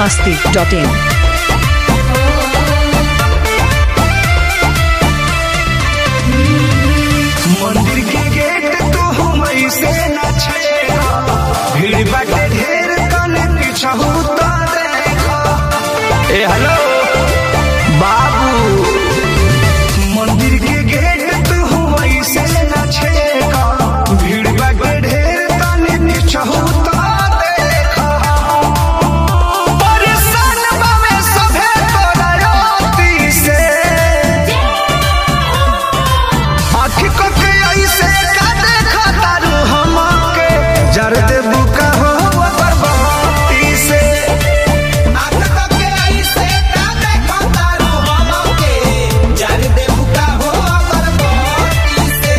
masti.in. मंदिर के gate तो हम ऐसे न छेड़ा भीड़ बाटे ढेर तने पिछहू तो देखा ए हेलो बाबू मंदिर के गेट तो हम ऐसे न छेड़ा भीड़ बाटे ढेर तने पिछहू तो देखा परेशान बावे सभे तोरा योती से आँखी को के ऐसे का देखा तारू हमके जर दे बुका हो बरबादी से आँख को के ऐसे का देखा तारू हमके, जर दे बुका हो बरबादी से।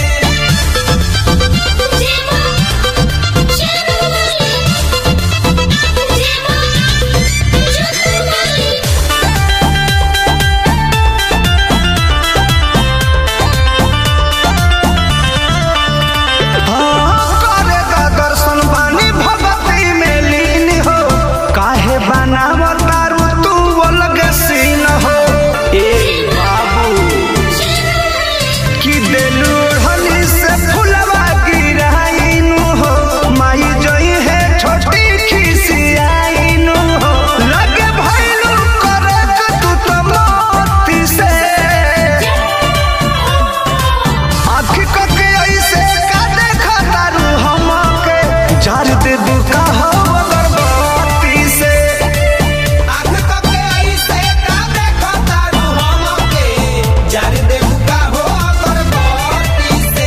हाँ करेगा दर्शन बानी भगती में लीन हो काहे बनाव तारू तू अलग सीन हो ए बाबू कि देलू हली से फुलवा गिराइनु हो माई जई है छोटी खिसियाइनु हो लगे भइलू करे तू तो मोती से आँखी को के ऐसे का देखा तारू हमके जार दे दुका हो अगरबत्ती से आँख को के ऐसे का देखा तारू हमके, जर दे बुका हो बरबादी से।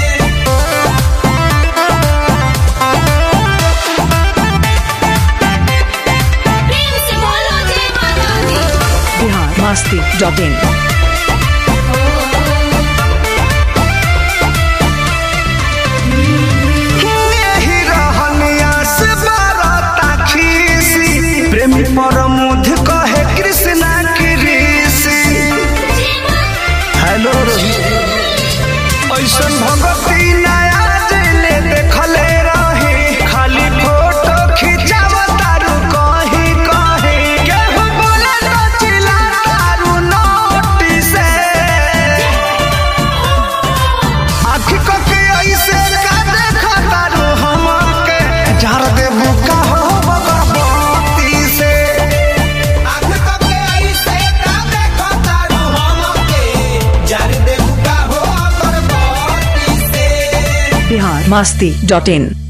Bihar masti.in. यही रहनिया से बरता खीसी प्रेमी परमुध कहे कृष्णा की ऋषि हेलो ऐसन भगती नया दिले देखले रही खाली फोटो खिंचाव तारू कहीं कहीं केहू बोले तो चिल्ला तारू नोटी से आँखी को के ऐसे का देखा तारू हमके जार दे बुका हो बगरबत्ती से आँख को के ऐसे का देखा तारू हमके, जर दे बुका हो बरबादी से। Bihar masti.in.